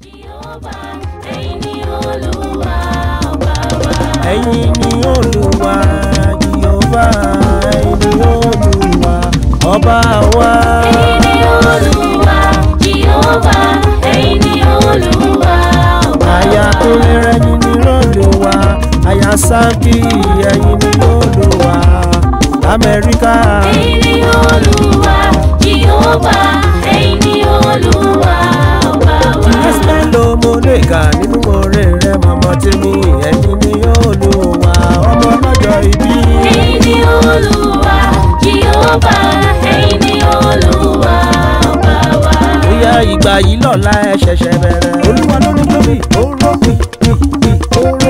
Jèhófà, ẹ̀yin ni Olúwa ọba wa. ẹ̀yin ni olúwa jehova ẹ̀yin ni olúwa ọba wa. Ẹ̀yin ni Olúwa, Jèhófà, ẹ̀yin ni Olúwa ọba wa. àyà tó lẹ́rẹ́ ni ní olúwa àyà sáńkì ẹ̀yin ni olúwa amẹ́ríkà. Ẹ̀yin ni Olúwa, Jèhófà, ẹ̀yin ni Olúwa ọba wa. ẹsẹ̀ ló mo lè kà nínú oore rẹ̀ mọ̀mọ́ tèmi ẹ̀yin ni olúwa ọmọ lọ́jọ́ ìbí. Ẹ̀yin ni Olúwa, Jèhófà, ẹ̀yin ni Olúwa ọba wa. bóyá ìgbà yìí lọ́la ẹ ṣẹ̀ṣẹ̀ bẹ̀rẹ̀. olúwa ló ní tóbi oró pì pì pì oró.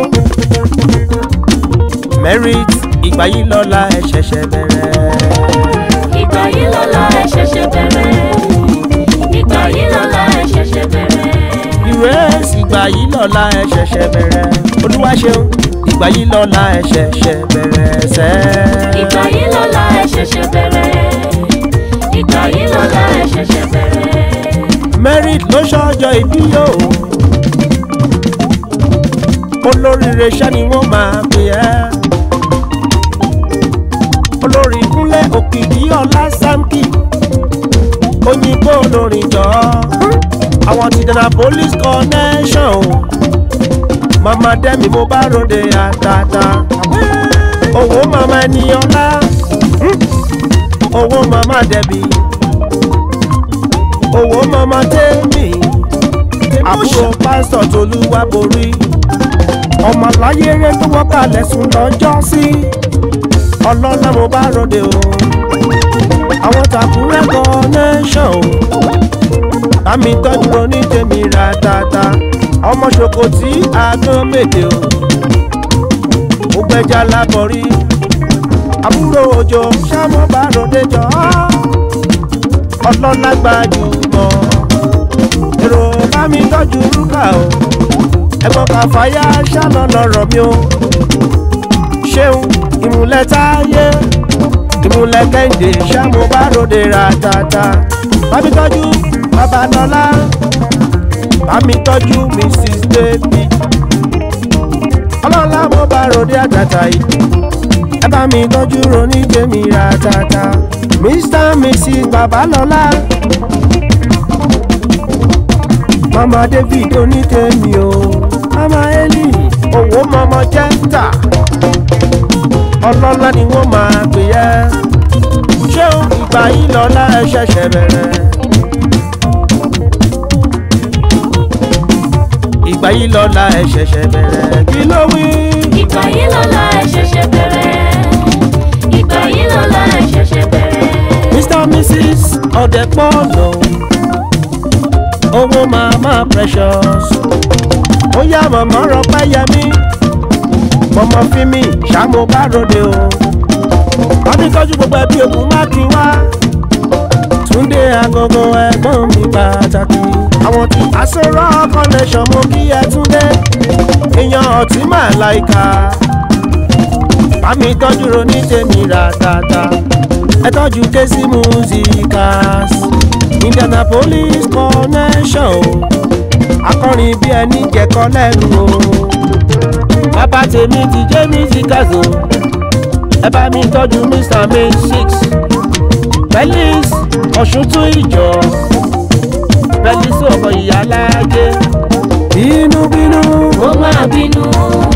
merit ìgbà yìí lọ́la ẹ ṣẹ̀ṣẹ̀ bẹ̀rẹ̀. Ìgbà yìí lọ́la ẹ ṣẹ̀ṣẹ̀ bẹ̀rẹ̀. Ìgbà yìí lọ́la ẹ ṣẹ̀ṣẹ̀ bẹ̀rẹ̀. ìrẹsì ìgbà yìí lọ́la ẹ ṣẹ̀ṣẹ̀ bẹ̀rẹ̀. olúwa ṣeun ìgbà yìí lọ́la ẹ ṣẹ̀ṣẹ̀ bẹ̀rẹ̀ sẹ́. Ìgbà yìí lọ́la ẹ ṣẹ̀ṣẹ̀ bẹ̀rẹ̀. Ìgbà yìí lọ́la ẹ ṣẹ̀ṣẹ̀ bẹ̀rẹ̀. merit ló ṣọjọ́ ìbí yóò. olóríire ṣá ni wọ́n máa pè ẹ́. olórí kúnlẹ̀ òkìkí ọlá sámkì òyìnbó olórin jọ àwọn ti dana police connection o mama dẹ́mi mo bá ròde àtàtà owó mama ẹniọlá owó mama dẹ́bi owó mama tẹ́mi àbúrò pásítọ̀ tolúwa borí ọmọ láyéré tó wọ́n kalẹ̀ sùn lọ́jọ́ sí ọlọ́lá mo bá ròde o àwọn tàkúrẹ́ connection o àmì tọ́jú oní tèmi ra tata ọmọ ṣòkòtì àgọ́ mèdè o ó gbẹ́jà lábọ̀rí àbúrò òjò ṣámọ́ bá ròde jọ ọlọ́lá gbajúmọ̀ èrò bá mi tọ́jú rúkà o ẹ̀gbọ́n kàfáyà ṣáná lọ́rọ̀ mi o ṣeun ìmùlẹ̀ táyé ìmùlẹ̀ kẹ́hìndé ṣámo bá ròde ra tata bá mi tọ́jú babalọ́lá bá mi tọ́jú mrs david ọlọ́lá mo bá ròde àtàtà yìí ẹ bá mi tọ́jú ronú jẹ́mi ra tata mr mrs babalọ́lá mama david onítẹ̀mí o mama eli owó mama jẹ́ńtà ọlọ́lá ni wọ́n máa pè ẹ́ ṣé o ìgbà yìí lọ́la ẹ ṣẹ̀ṣẹ̀ bẹ̀rẹ̀ ìgbà yìí lọ́la ẹ ṣẹ̀ṣẹ̀ bẹ̀rẹ̀ kí ló wí. Ìgbà yìí lọ́la ẹ ṣẹ̀ṣẹ̀ bẹ̀rẹ̀. Ìgbà yìí lọ́la ẹ ṣẹ̀ṣẹ̀ bẹ̀rẹ̀. mr mrs ọ̀dẹ̀pọ̀lọ̀ owó mama precious ó yá mọ̀mọ́ rọpẹ́ yẹmí mọ̀mọ́ fímì ṣàmú bá ròde o wọ́n ti tọ́jú gbogbo ẹbí ògùn má kí wá túndé agogo ẹ̀gbọ́n mi pàtàkì àwọn tí àṣọrọ̀ connection mo kí ẹ túndé èèyàn ọtí máa láìka bámi tọ́jú ronú tèmi rà tata ẹ tọ́jú késì musicas indianapolis connection o akọrin bí ẹni jẹ̀kọ́ lẹ́nu o bàbá tèmi ti jẹ́ musicas o ẹ bá mi tọ́jú mr may six felix ọ̀ṣuntún ìjọ felix ọkọ̀ ìyá láàjẹ́ bínúbínú Ó máa bínú.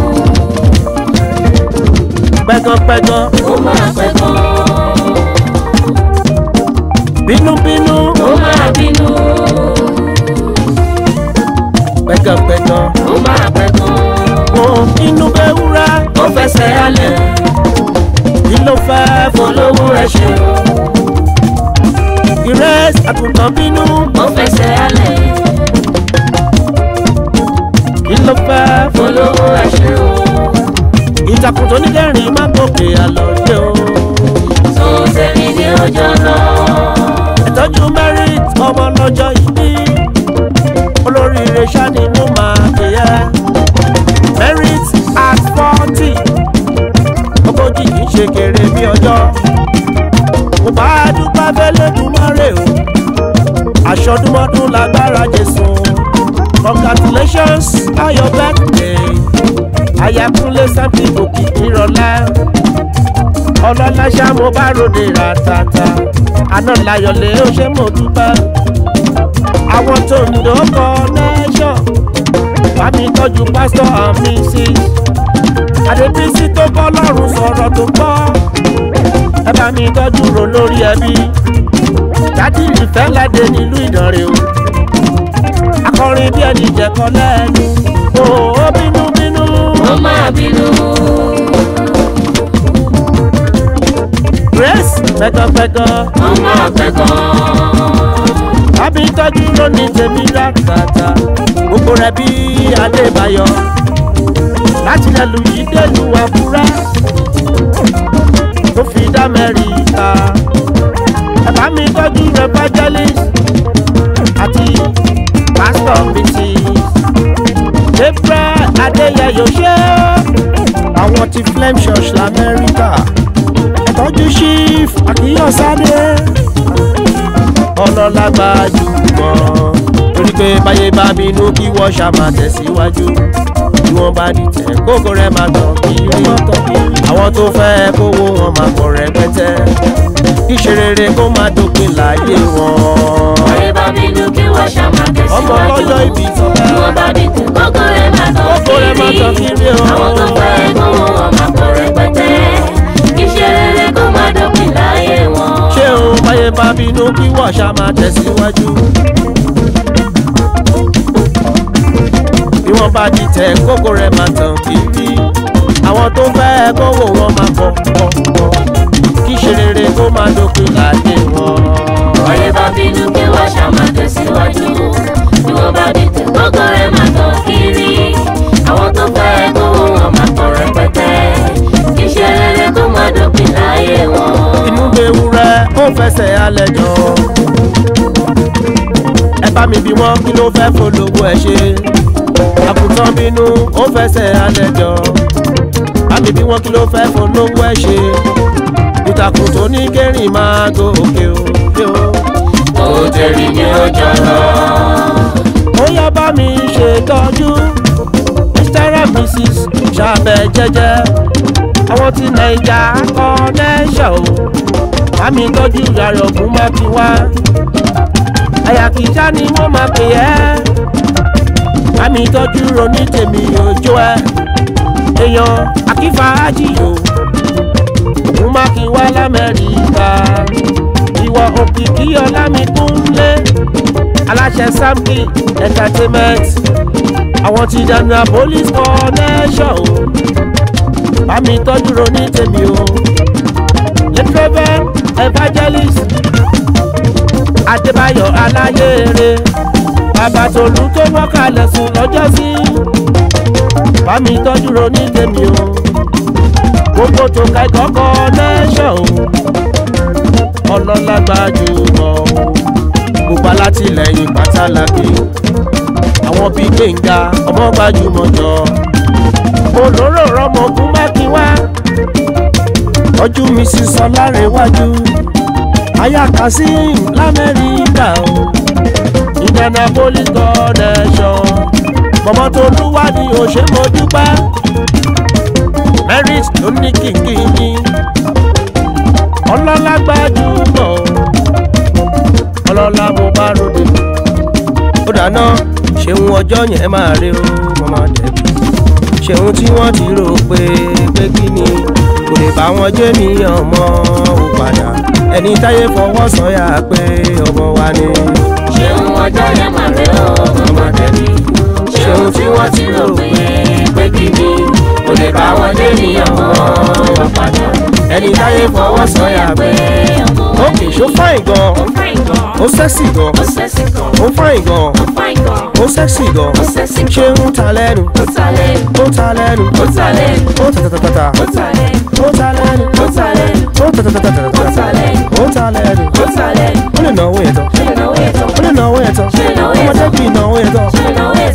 pẹ́gánpẹ́gán Ó máa pẹ̀gàn. bínúbínú Ó máa bínú. pẹ́gánpẹ́gán Ó máa pẹ̀gàn. òun inú bẹ́ wúrà Ó fẹsẹ̀ alẹ̀. kí ló fẹ́ fún Olówó ẹ̀ ṣe o. ìrẹsì àgùntàn bínú Ó fẹsẹ̀ alẹ̀. kí ló fẹ́ fún Olówó ẹ̀ ṣe o. ìtàkùn tó ní kẹrin má gòkè àlọ́dẹ o Tó sẹ́ni ní ọjọ́ náà. ìtọ́jú merit ọmọ lọ́jọ́ ìbí olóríire ṣáni mo máa pè ẹ́ merit at forty ogójì kì í ṣe kéré bí ọjọ́ mo bá dúpẹ́ fẹ́lẹ́ dùmarè o aṣọdúnmọ́dún lágbára jésù congratulations on your birthday ayakunle santi òkìkí rọlá ọlọ́lá ṣá mo bá ròde ràtàtà àná láyọ̀lé ó ṣe mo dúpẹ́ àwọn tó ń dókọ̀ nẹ́ṣọ̀ bámi tọ́jú pásítọ̀ and mrs adébísí tó bọ́ lọ́rùn sọ̀rọ̀ tó gbọ́ ẹ bá mi tọ́jú ro lórí ẹbí dádì ìfẹ́ ládé nílùú ìdánrẹ́ o akọrin bí ẹni jẹ̀kọ́ lẹ́nu o ó bínú bínú ó máa bínú. grace pẹ́kọ́pẹ́kọ́ ó máa pẹ́ gan-an. bámi tọ́jú ro ní tèmi ràtàtà gbogbo rẹ̀ bí adébáyọ̀ láti lẹ́lu yìí délùú àkúrẹ́ tó fi dá mẹ́rìíta bàbá mi tọ́jú evangelist àti pastor mrs gabriel adéyẹyọ ṣe àwọn ti flame church lamẹ́ríkà tọ́jú chief akíyọ̀sádé ọlọ́lágbá jùmọ̀ torí pé báyé bá bínú kí wọ́n ṣá máa tẹ̀síwájú bí wọ́n bá dìtẹ̀ kókó rẹ̀ máa tàn kiri àwọn tó fẹ́ kówó wọn máa pọ̀ rẹpẹtẹ kíṣe rere kó máa dópin láyé wọn. Ọ̀rẹ́ bá bínú kí wọ́n ṣá máa tẹ̀síwájú. ọmọ ọlọ́jọ́ ìbí tán Bí wọ́n bá dìtẹ̀ kókó rẹ̀ máa tàn Kókó rẹ̀ máa tàn kiri o. Àwọn tó fẹ́ gbówó wọn máa pọ̀ rẹpẹtẹ. Iṣẹ́ rere kó máa dópin láyé wọn. ṣé o báyé bá bínú kí wọ́n ṣá máa tẹ̀síwájú. bí wọ́n bá dìtẹ̀ kókó rẹ̀ máa tàn kiri àwọn tó fẹ́ kówó wọn máa pọ̀ pọ̀ pọ̀ kíṣe rere kó máa dópin láyé wọn. Ọ̀rẹ́ bá bínú kí wọ́n ṣá máa tẹ̀síwájú. Bí wọ́n bá dìtẹ̀ kókó rẹ̀ máa tàn kiri. Àwọn tó fẹ́ gbówó wọn máa pọ̀ rẹpẹtẹ. Iṣẹ́ rere kó máa dópin láyé wọn. inú bewúrẹ́ ó fẹsẹ̀ alẹ́ jọ. ẹ bá mi bí wọ́n kí ló fẹ́ polówó ẹ ṣe. àkùtàn bínú ó fẹsẹ̀ alẹ́ jọ. bá mi bí wọ́n kí ló fẹ́ polówó ẹ ṣe. ìtàkùn tó ní kẹrin máa gòkè òkè o. Òtẹ̀rì ni ó jọ lọ. ó yá bá mi ṣètọ́jú mr and mrs ṣàbẹ̀ jẹ́jẹ́ àwọn tí naija connection o bá mi tọ́jú yàrá ògùn má fi wá àyàkíjá ni wọ́n máa pè ẹ́ bá mi tọ́jú ronú tèmi òjò ẹ èèyàn akífa ájìyò ògùn má kí wá lamẹ́ríkà ìwọ òkìkí ọlámikúnlé aláṣẹ samki entertainment àwọn ti dànù police connection o bá mi tọ́jú ronú tèmi o lẹ́tírẹ́fẹ́ evangelist adébáyọ̀ aláyèrè bàbá tòlú tó mọ́kàlẹ̀ sùn lọ́jọ́sí bá mi tọ́jú ronú tèmi o gbogbo tó ka ìkọ́kọ́ nẹ́ṣọ̀ o ọlọ́lá gbajúmọ̀ o gbogbo alátìlẹyìn pátálákì àwọn bíi gbẹ̀ngà ọmọ gbajúmọ̀ jọ olóró rọmọ ogun mákínwá ọjọ́ mi sì sọ lárẹ̀wájú aya kazeem lamẹ́ríkà o indianapolis connection mọ̀mọ́ tó lúwádìí òṣèmọ̀dúpẹ́ merit ló ní kìkìkì ọlọ́lá gbajúmọ̀ ọlọ́lá mo bá ròde ó dáná ṣeun ọjọ́ yẹn máa rí o mọ́mọ́ dẹ̀bi ṣeun tí wọ́n ti rò pé pé kí ni kò lè bá wọn jẹ́ níyàn mọ́ ò padà ẹni táyé fọwọ́ sọ̀yà pé ọmọ wa ni. ṣeun ọjọ́ yẹn mà rẹ ọ́ ọmọdé mi ṣeun tí wọ́n ti rò pé pé kí ni kò lè bá wọn dé ní ọmọ wọn padà ẹni táyé fọwọ́ sọ̀yà pé ọmọ ó kì í ṣó fáìn gan ó fáìn gan ó sẹ́sì gan ó sẹ́sì gan ó fáìn gan ó fáìn gan ó sẹ́sì gan ó sẹ́sì ṣé gan ń ta lẹ́nu ó ta lẹ́nu ó ta lẹ́nu ó ta lẹ́nu ó ta ta ta ta ó ta lẹ́nu ó ta lẹ́nu ó ta lẹ́nu ó ta ta ta ta ta ó ta lẹ́nu ó ta lẹ́nu ó ta lẹ́nu ó lè náwó yẹn tán ṣe ìnáwó yẹn tán ó lè náwó yẹn tán Ṣé ìnáwó yẹn ọmọdé tán? bí ìnáwó yẹn tán ṣe ìnáwó yẹn